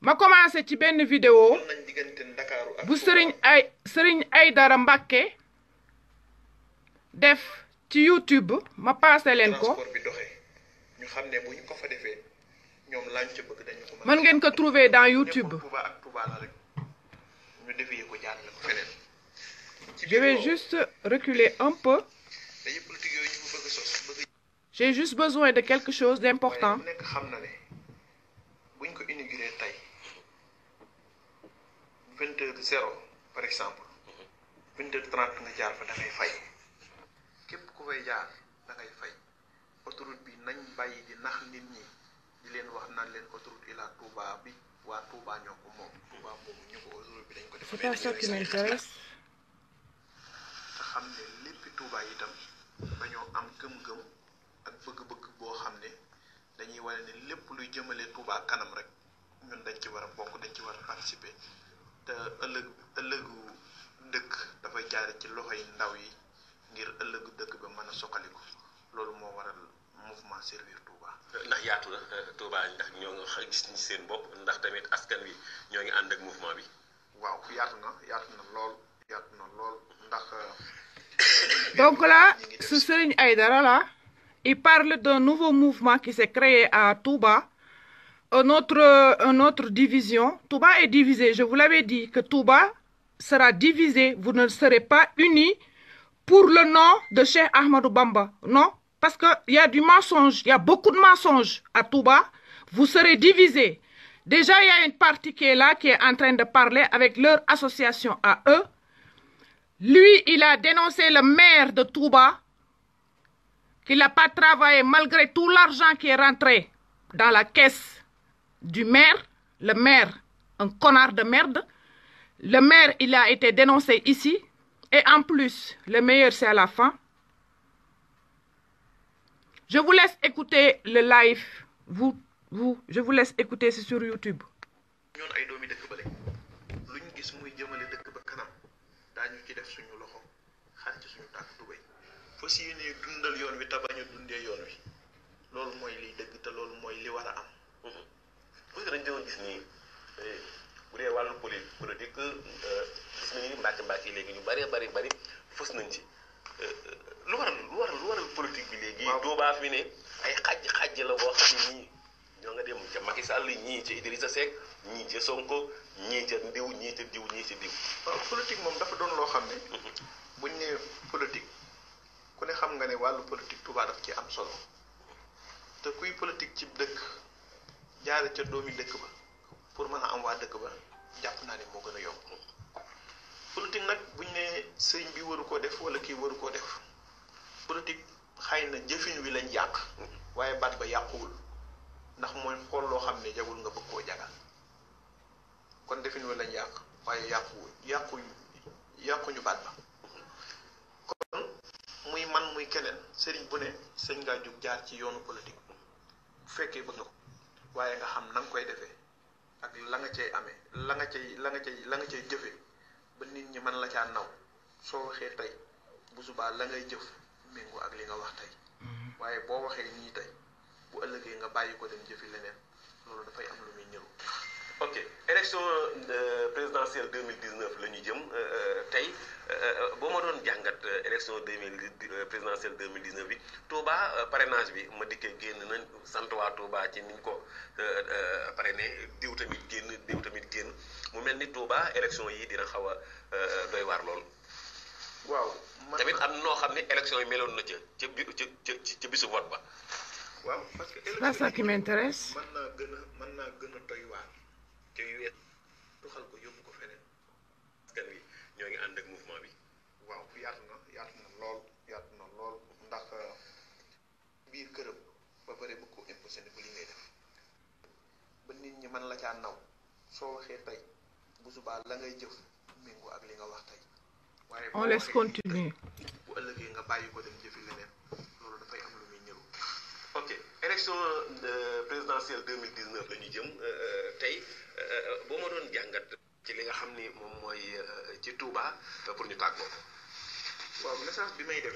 ma commencé ci benn vidéo nañ diggante Ndakaaru ak bu sëriñ ay sëriñ Aydara Mbàkke def ci YouTube ma passé leen ko transport bi doxee ñu xam ne bu ñu ko fa defee ñoom lañ ca bëgg dañu ko mën ngeen ko trouver dans YouTube nekkul Touba ak Touba la rek ñu defee ko jaarale ko feneen ci je vais biir juste reculer un peu dañuy politique yooyu ñu bëgg a sos bëgg j'ai juste besoin de quelque chose d'important waaye ku nekk xam na ne buñ ko inauguré tey vingt heures zéro par exemple vingt heures trente nga jaar fa da ngay fay képp ku fay jaar da ngay fay autoroute bi nañ bàyyi di nax nit ñi di leen wax naan leen autoroute Ila Touba bi waa Touba ñoo ko moom Touba moomu ñu ko autoroute bi dañ ko def c'est pas ça qui m'intéresse te xam ne léppi Touba itam dañoo am gëm-gëm ak bëgg-bëgg boo xam ne dañuy wane ne lépp luy jëmale Touba kanam rek ñun dañ ci war a bokk dañ ci war a participer te ëllëg ëllëgu dëkk dafay jaare ci loxo yi ndaw yi ngir ëllëgu dëkk ba mën a soqaliku loolu moo waral mouvement servir Touba. ndax yaatu na Touba ndax ñoo ngi xa- gis ci seen bopp ndax tamit askan wi ñoo ngi ànd ak mouvement bi. waaw yaatu na yaatu na lool yaatu na lool ndax. donc là ce Serigne Aïdara là il parle d'un nouveau mouvement qui s'est créé à Touba une autre une autre division Touba est divisé je vous l'avais dit que Touba sera divisé vous ne serez pas unis pour le nom de Cheikh Ahmadou Bamba non parce que il y a du mensonge il y a beaucoup de mensonges à Touba vous serez divisés déjà il y a une partie qui est là qui est en train de parler avec leur association à eux lui, il a dénoncé le maire de Touba, qu'il n'a pas travaillé malgré tout l'argent qui est rentré dans la caisse du maire. Le maire, un connard de merde. Le maire, il a été dénoncé ici. Et en plus, le meilleur, c'est à la fin. Je vous laisse écouter le live. Vous, vous, je vous laisse écouter, c'est sur YouTube. ñoon ay doomi dëkk ba lañ luñ gis muy jëmale dëkk ba kanam daañu ci def suñu loxo xar ci suñu tànk tubéy fas yéene dundal yoon wi te bañ a dundee yoon wi loolu mooy liy dëgg te loolu mooy li war a am parce que dañu doon gis nii bu dee wàllu poli politique gis nañu mbàkk mbàkk yi léegi ñu bari bari bari fës nañ ci lu waral lu waral lu waral politique bi léegi. waaw Touba fi ne ay xaj xaj la boo xam ne ñii ñoo nga dem ca Macky Sall ñii ca Idrissa Seck ñii ca Sonko ñii ca ndiw ñii ca diw ñii ca diw. waaw politique moom dafa doon loo xam ne buñ ne politique ku ne xam nga ne wàllu politique Touba daf ci am solo te kuy politique ci dëkk jaare ca doomi dëkk ba pour mën a am waa dëkk ba jàpp naa ne moo gën a yomb politique nag buñ ne sëñ bi waru koo def wala kii waru koo def politique xëy na jëfin wi lañ yàq waaye baat ba yàquwul ndax mooy xool loo xam ne jagul nga bëgg koo jagal kon defin wi lañ yàq waaye yàquwul yàqu yàquñu baat ba kon muy man muy keneen sëriñ bu ne sëñ ngaa jóg jaar ci yoonu politique bu fekkee bëgg nga ko waaye nga xam na nga koy defee ak la nga cay amee la nga cay la nga cay la nga cay jëfee ba nit ñi mën la caa naw soo waxee tey bu subaa la ngay jëf méngoo ak li nga wax tey waaye boo waxee nii tey bu ëllëgee nga bàyyi ko dem jëfi leneen loolu dafay am lu muy niru ok élection euh, présidentielle 2019 la ñu jëm euh, tey euh, boo ma doon jàngat élection 2000 présidentielle 2019 bi Touba parrainage bi ma dikkee génn nañ sant waa Touba ci niñ ko parrainé diw tamit génn diw tamit génn mu mel ni Touba élection yi dina xaw a doy waar lool. waaw man tamit am noo xam ne élection yi meloon na ca ca bi ca ca ca bisu vote ba. waaw parce que C'est pas ça qui m'intéresse. mën naa gën a mën naa gën a doy waar te yu wees doxal ko yóbbu ko feneen askan wi ñoo ngi ànd ak mouvement bi. waaw yaatu na yaatu na lool yaatu na lool ndax biir këram ba pare bëgg koo imposé ne ko li ngay def ba nit ñi mën la caa naw soo waxee tey bu subaa la ngay jëf méngoo ak li nga wax tey waaye On boo laisse waxee nii tey, continuer. bu ëllëgee nga bàyyi ko dem jëfi leneen loolu dafay am lu muy niru ok élection euh, présidentielle 2019 la ñu jëm euh, tey euh, boo ma doon jàngat ci li nga xam ni moom mooy euh, ci Touba euh, pour ñu tàggoo. waaw message bi may def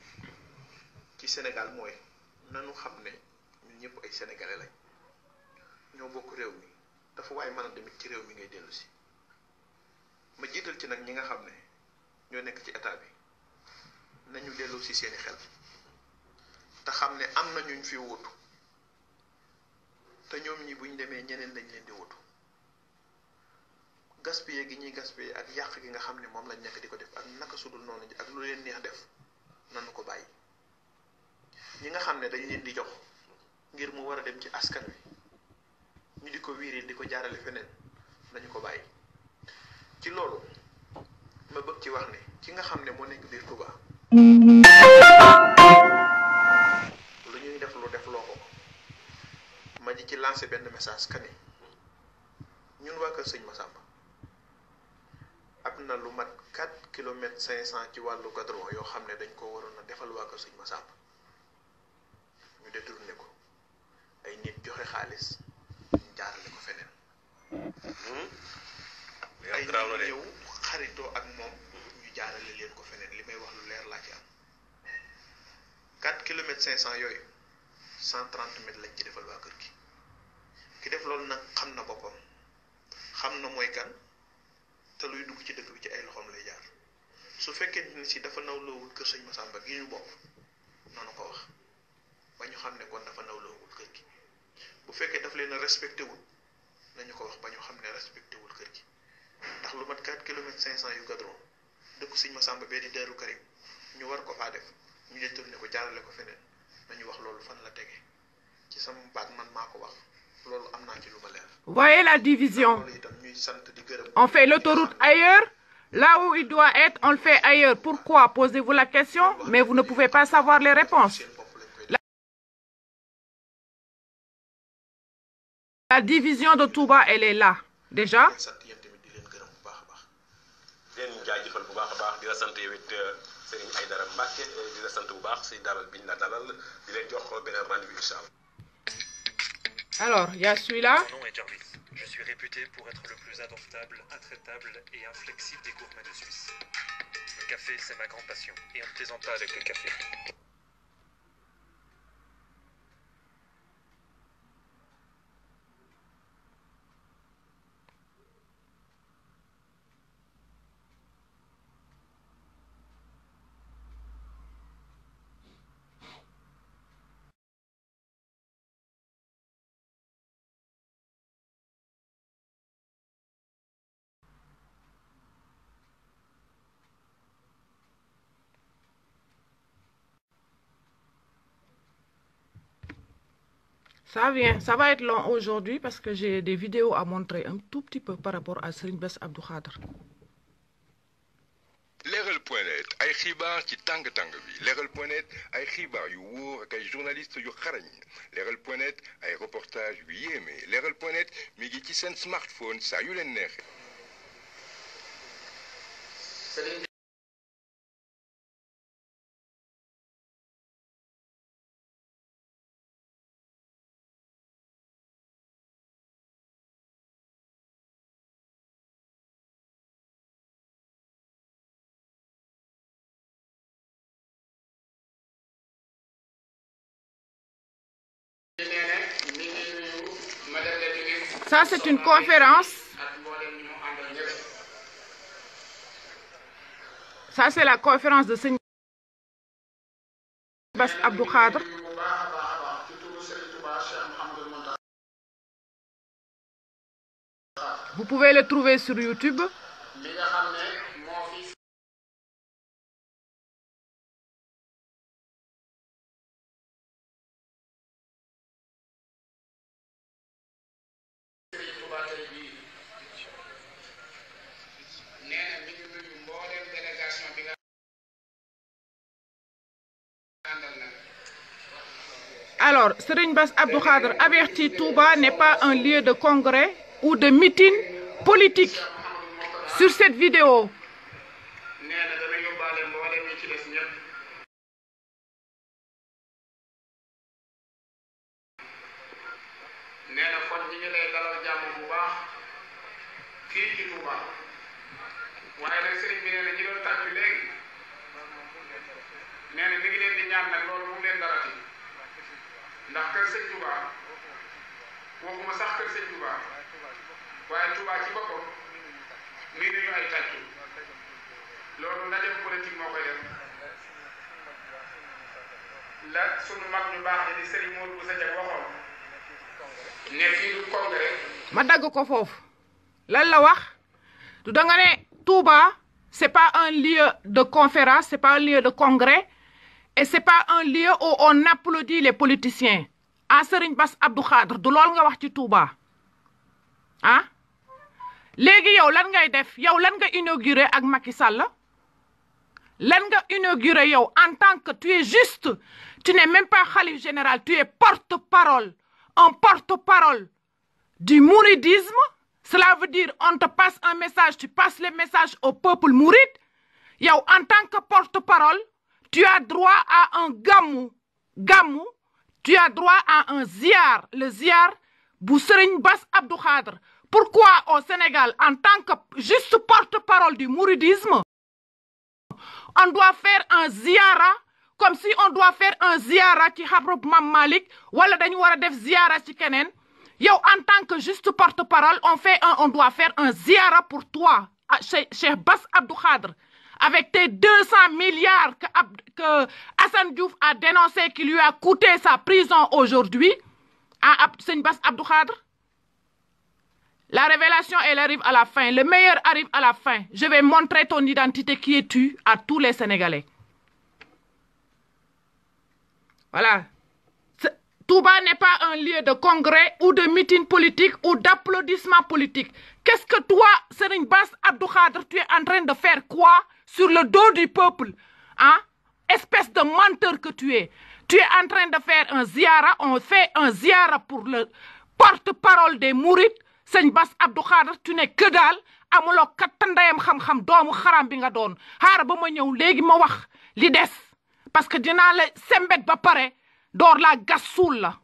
ci Sénégal mooy nanu xam ne ñun ñëpp ay sénégalais lañ ñoo bokk réew mi dafa waay mën a demit ci réew mi ngay dellu si ma jiital ci nag ñi nga xam ne ñoo nekk ci état bi nañu dellu si seeni xel te xam ne am na ñuñ fi wutu te ñoom ñi buñ demee ñeneen lañ leen di wutu gaspiller gi ñuy gaspiller ak yàq gi nga xam ne moom lañ nekk di ko def ak naka sudul noonu ak lu leen neex def nanu ko bàyyi ñi nga xam ne dañ leen di jox ngir mu war a dem ci askan wi ñu di ko wiiri di ko jaarale feneen nañu ko bàyyi ci loolu ma bëgg ci wax ne ki nga xam ne moo nekk biir Touba lu ñuy def lu def loo ko ma ji ci lancé benn message kani ñun waa kër sëñ Massamba am na lu mat 4 kilomètres 500 ci wàllu goudron yoo xam ne dañ ko waroon a defal waa kër sëñ Massamba ñu détourné ko ay nit joxe xaalis ñu jaarale ko feneen ay nit ñëw xaritoo ak moom ñu jaarale leen ko feneen li may wax lu leer laa ci am 4 kilomètres 500 yooyu 130 mètres lañ ci defal waa kër gi ki def loolu nag xam na boppam xam na mooy kan te luy dugg ci dëkk bi ci ay loxoom lay jaar su fekkee ni si dafa nawloowul kër sëñ Massamba gi ñu bokk noonu ko wax ba ñu xam ne kon dafa nawloowul kër gi bu fekkee daf leen a respecté wul nañu ko wax ba ñu xam ne respecté wul kër gi ndax lu mat 4 kilomètres 500 yu gadron dëkk sëñ Massamba bee di Daaru Karim ñu war ko faa def ñu détourné ko jaarale ko feneen nañu wax loolu fan la tege ci sama baat man maa ko wax loolu am naa ci lu ma leer. Voyez la division. loolu itam ñuy sant di gërëm. On fait l'autoroute ailleurs. Là où il doit être, on le fait ailleurs. Pourquoi Posez-vous la question, mais vous ne pouvez pas savoir les réponses. seen bopp lañ koy La- La division de Touba, elle est là. Déjà, leen sant yéen tamit di leen gërëm bu baax a baax. di leen jaajëfal bu baax a baax di la sant yow it Serigne Aïdara Mbacke di la sant bu baax si dalal biñ la dalal di leen jox beneen rendez-vous incha allah. alors, il y a celui-là. Mon nom est Jarvis. Je suis réputé pour être le plus indomptable, intraitable et inflexible des gourmets de Suisse. Le café, c'est ma grande passion. Et on ne plaisante pas avec le café. Ça vient, ça va être long aujourd'hui parce que j'ai des vidéos à montrer un tout petit peu par rapport à Serigne Bass Abdou Khadr. leeral point net ay xibaar ci tàng-tàng bi leeral point net ay xibaar yu wóor ak ay journaliste yu xarañ leeral point net ay reportage yu yéeme leeral point net mi ngi ci seen smartphone saa yu leen neexee Ça, c'est une conférence. Ça, c'est la conférence de Serigne Bass Abdou Khadr. Vous pouvez le trouver sur YouTube. nee na mi ngi nuyu mbooleem délégation bi nga àndal nag Alors, Serigne Bass Abdou Khadr avertit Touba n'est pas un lieu de congrès ou de meeting politique. Sur cette vidéo, nee na dana yóbbaale mbooleem ñi ci des ñëpp nee na kon ñi ngi lay dalal jàmm bu baax fii ci Touba waaye nag sëriñ bi nee na ñi doon tàccu léegi nee na mi ngi leen di ñaan nag loolu bu mu leen darati ndax kër sëñ Touba waxuma sax kër sëñ Touba la sunu mag ñu baax ni di Serigne Modou Boussa Diagne waxoon ne fii du congrès ma dagg ko foofu lan la wax du da nga ne Touba c'est pas un lieu de conférence c'est pas un lieu de congrès et c'est pas un lieu où on applaudit les politiciens ah Serigne Bass Abdou Khadre du lool nga wax ci Touba ah léegi yow lan ngay def yow lan nga inauguré ak Macky Sall lan nga inauguré yow en tant que tu es juste tu n'es même pas khalife général tu es porte-parole un porte-parole du mouridisme cela veut dire on te passe un message tu passes le message au peuple mouride yow en tant que porte-parole tu as droit à un gamou gamou tu as droit à un ziar le ziar bu Serigne Bass Abdou Khadre pourquoi au Sénégal en tant que juste porte-parole du mouridisme on doit faire un ziara comme si on doit faire un ziara ci xabrub Mam Malik wala dañu war a def ziara ci keneen yow en tant que juste porte-parole on fait un on doit faire un ziara pour toi ah, Cheikh Cheikh Bass Abdou Khadre avec tes 200 milliards que, Ab- que Hassan Diouf a dénoncé qui lui a coûté sa prison aujourd'hui à Ab- Seigne Bass Abdou Khadre la révélation, elle arrive à la fin. Le meilleur arrive à la fin. Je vais montrer ton identité, qui es-tu, à tous les Sénégalais. Voilà. Ce- Touba n'est pas un lieu de congrès ou de meeting politique ou d'applaudissement politique. Qu'est-ce que toi, Serigne Bass Abdou Khadre, tu es en train de faire quoi sur le dos du peuple Hein Espèce de menteur que tu es. Tu es en train de faire un ziara. On fait un ziara pour le porte-parole des Mourides. Serigne Bass Abdou Khadre, tu n'es que daal amuloo kattandayam xam-xam doomu xaram bi nga doon xaara ba ma ñëw léegi ma wax li des parce que dinaa la sembet ba pare door laa gas suul la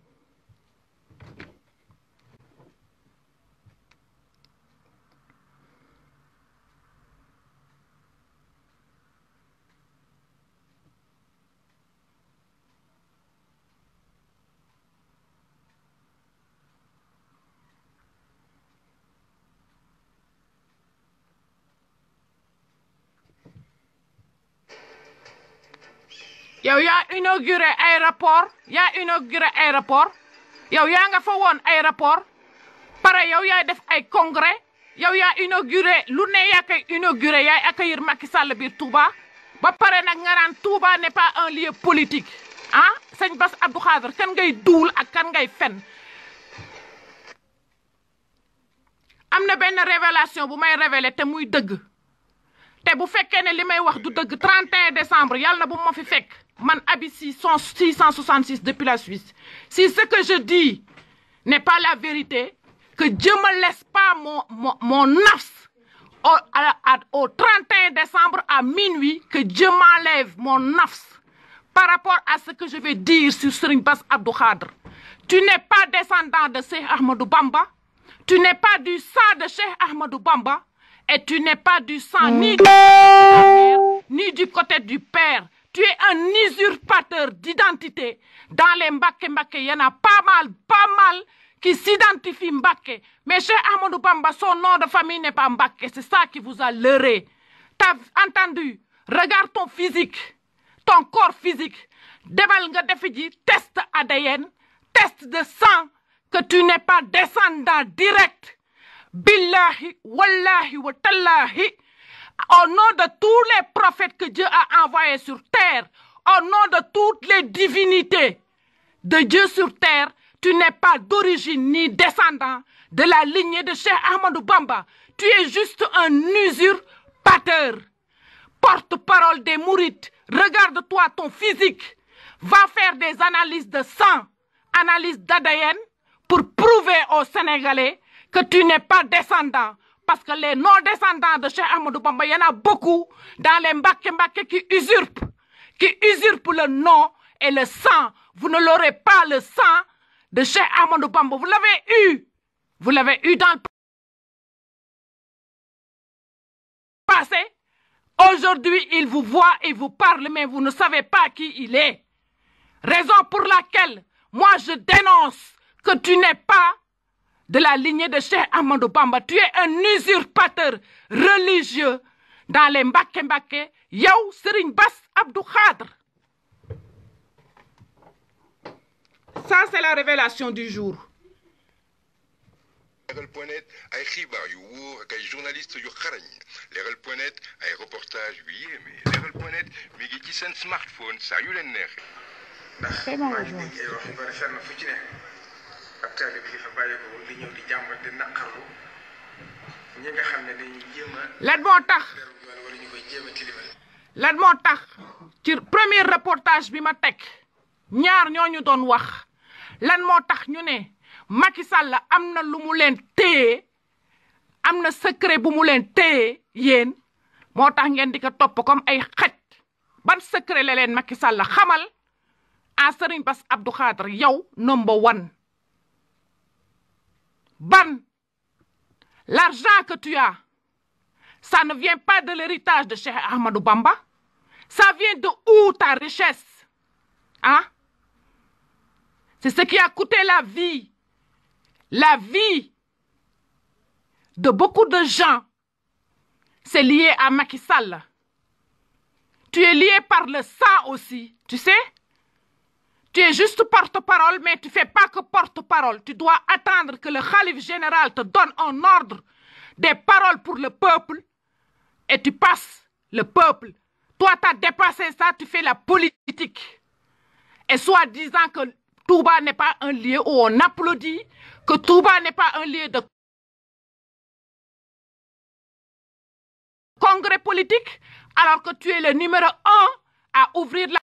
yow yaa inauguré aéroport yaa inauguré aéroport yow yaa nga fa woon aéroport pare yow yaay def ay congrès yow yaa inauguré lu ne yaa koy inauguré yaay accueillir Macky Sall biir Touba ba pare nag nga naan Touba n'est pas un lieu politique ah sëñ Bass Abdou Khadre kan ngay duul ak kan ngay fen am na benn révélation bu may révélé te muy dëgg te bu fekkee ne li may wax du dëgg 31 décembre yàlla na bu ma fi fekk man Abi 666 depuis la Suisse si ce que je dis n'est pas la vérité que Dieu me laisse pas mon mon mon nafs au à- à- au 31 décembre à minuit que Dieu m'enlève mon nafs par rapport à ce que je vais dire sur Serigne Bass Abdou Khadre tu n'es pas descendant de Cheikh Ahmadou Bamba tu n'es pas du sang de Cheikh Ahmadou Bamba et tu n'es pas du sang ni du côté de la mère, ni du côté du père. Tu es un usurpateur d'identité. Dans les Mbake Mbake, il y en a pas mal, pas mal qui s'identifient Mbake. Mais Cheikh Ahmadou Bamba, son nom de famille n'est pas Mbake. C'est ça qui vous a leurré. T'as entendu? Regarde ton physique, ton corps physique. Demal nga defi ji test ADN, test de sang, que tu n'es pas descendant direct. Billahi, wallahi, wa tallahi, au nom de tous les prophètes que Dieu a envoyés sur terre, au nom de toutes les divinités de Dieu sur terre, tu n'es pas d'origine ni descendant de la lignée de Cheikh Ahmadou Bamba. Tu es juste un usurpateur, porte-parole des mourites. Regarde-toi ton physique. Va faire des analyses de sang, analyses d'ADN pour prouver aux Sénégalais que tu n'es pas descendant. Parce que les non-descendants de Cheikh Ahmadou Bamba, il y en a beaucoup dans les Mbake Mbake qui usurpent, qui usurpent le nom et le sang. Vous ne l'aurez pas le sang de Cheikh Ahmadou Bamba. Vous l'avez eu. Vous l'avez eu dans le passé. Aujourd'hui, il vous voit et vous parle, mais vous ne savez pas qui il est. Raison pour laquelle, moi, je dénonce que tu n'es pas de la lignée de Cheikh Ahmadou Bamba. Tu es un usurpateur religieux dans les Mbake Mbake. Yow, Serigne Bass Abdou Khadre. Ça, c'est la révélation du jour. leeral point net ay xibaar yu wóor ak ay journaliste yu xarañ leeral point net ay reportage yu yéeme leeral point net mi ngi ci seen smartphone saa yu leen neexee. ndax Fais ma maa ngi voix. dégg ay wax yu bari fenn fu ci ne ab taalib yi fa bàyyi ko di ñëw di jàmbat di naqarlu ñi nga xam ne dañuy jéem a lan moo tax deru yoon wala ñu koy jéem a tilimal lan moo tax ci premier reportage bi ma teg ñaar ñooñu doon wax lan moo tax ñu ne Macky Sall am na lu mu leen téye am na secret bu mu leen téye yéen moo tax ngeen di ko topp comme ay xaj ban secret la leen Macky Sall xamal a Serigne Bass Abdou Khadre yow number one ban l'argent que tu as ça ne vient pas de l'héritage de Cheikh Ahmadou Bamba ça vient de où ta richesse hein c'est ce qui a coûté la vie la vie de beaucoup de gens c'est lié à Macky Sall tu es lié par le sang aussi tu sais tu es juste porte-parole, mais tu fais pas que porte-parole. Tu dois attendre que le calife général te donne un ordre, des paroles pour le peuple, et tu passes le peuple. Toi, tu as dépassé ça, tu fais la politique. Et soit disant que Touba n'est pas un lieu où on applaudit, que Touba n'est pas un lieu de congrès politique, alors que tu es le numéro un à ouvrir la